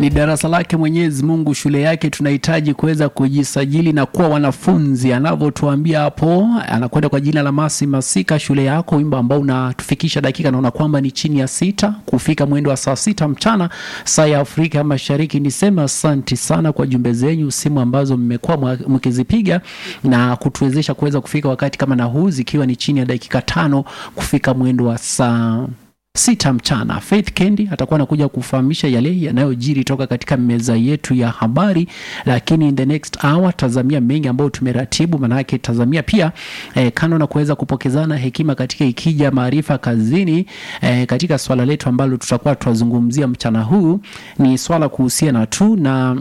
ni darasa lake Mwenyezi Mungu, shule yake. Tunahitaji kuweza kujisajili na kuwa wanafunzi, anavyotuambia hapo. Anakwenda kwa jina la Masi Masika, shule yako, wimbo ambao unatufikisha dakika, naona kwamba ni chini ya sita kufika mwendo wa saa sita mchana saa ya Afrika Mashariki. Niseme asanti sana kwa jumbe zenyu, simu ambazo mmekuwa mkizipiga na kutuwezesha kuweza kufika wakati kama na huu, zikiwa ni chini ya dakika tano kufika mwendo wa saa sita mchana. Faith Kendi atakuwa anakuja kufahamisha yale yanayojiri toka katika meza yetu ya habari, lakini in the next hour tazamia mengi ambayo tumeratibu. Maanake tazamia pia eh, kando na kuweza kupokezana hekima katika ikija maarifa kazini eh, katika swala letu ambalo tutakuwa tunazungumzia mchana huu ni swala kuhusiana tu na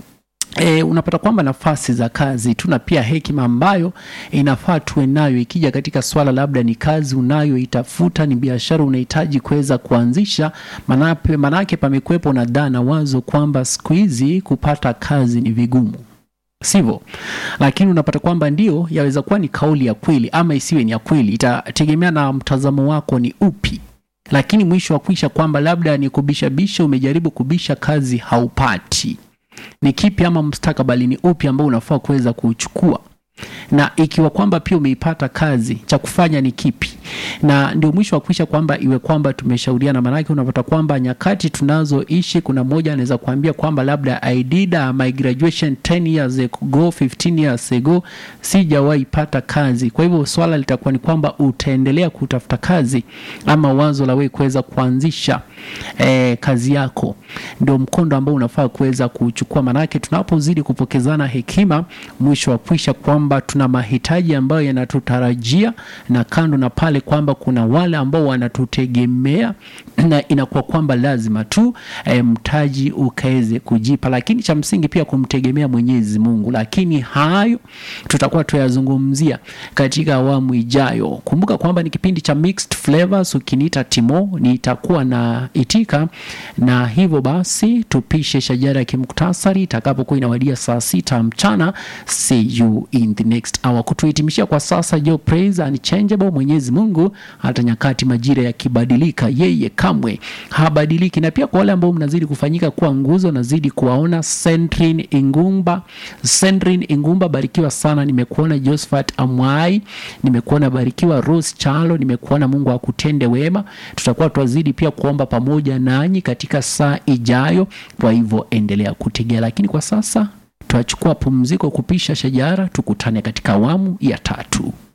E, unapata kwamba nafasi za kazi tuna pia hekima ambayo inafaa tuwe nayo ikija katika swala labda ni kazi unayoitafuta, ni biashara unahitaji kuweza kuanzisha. Manake, manake pamekuwepo na dhana wazo kwamba siku hizi kupata kazi ni vigumu, sivyo? Lakini unapata kwamba ndio yaweza kuwa ni kauli ya kweli ama isiwe ni ya kweli, itategemea na mtazamo wako ni upi lakini mwisho wa kuisha kwamba labda ni kubishabisha, umejaribu kubisha kazi haupati ni kipi ama mustakabali ni upi ambao unafaa kuweza kuchukua, na ikiwa kwamba pia umeipata kazi, cha kufanya ni kipi? Na ndio mwisho wa kuisha kwamba iwe kwamba tumeshauriana. Maanake unapata kwamba nyakati tunazoishi, kuna mmoja anaweza kuambia kwamba labda I did my graduation 10 years ago, 15 years ago, sijawahi pata kazi. Kwa hivyo swala litakuwa ni kwamba utaendelea kutafuta kazi ama wazo la wewe kuweza kuanzisha eh, kazi yako, ndio mkondo ambao unafaa kuweza kuchukua. Maanake tunapozidi kupokezana hekima, mwisho wa kuisha kwamba tuna mahitaji ambayo yanatutarajia, na kando na pale kwamba kuna wale ambao wanatutegemea, na inakuwa kwamba lazima tu e, mtaji ukaweze kujipa, lakini cha msingi pia kumtegemea Mwenyezi Mungu. Lakini hayo tutakuwa tuyazungumzia katika awamu ijayo. Kumbuka kwamba ni kipindi cha Mixed Flavors. Ukiniita Timo nitakuwa na itika, na hivyo basi tupishe shajara ya kimuktasari itakapokuwa inawadia saa sita mchana. See you in the next hour. Kutuhitimishia kwa sasa, Joe praise unchangeable. Mwenyezi Mungu hata nyakati majira yakibadilika, yeye kamwe habadiliki. Na pia kwa wale ambao mnazidi kufanyika kuwa nguzo, nazidi kuwaona Sendrin Ingumba, Sendrin Ingumba, barikiwa sana. Nimekuona Josephat Amwai, nimekuona barikiwa Rose Chalo, nimekuona. Mungu akutende wema. Tutakuwa twazidi pia kuomba pamoja nanyi katika saa ijayo, kwa hivyo endelea kutegea, lakini kwa sasa tutachukua pumziko kupisha shajara, tukutane katika awamu ya tatu.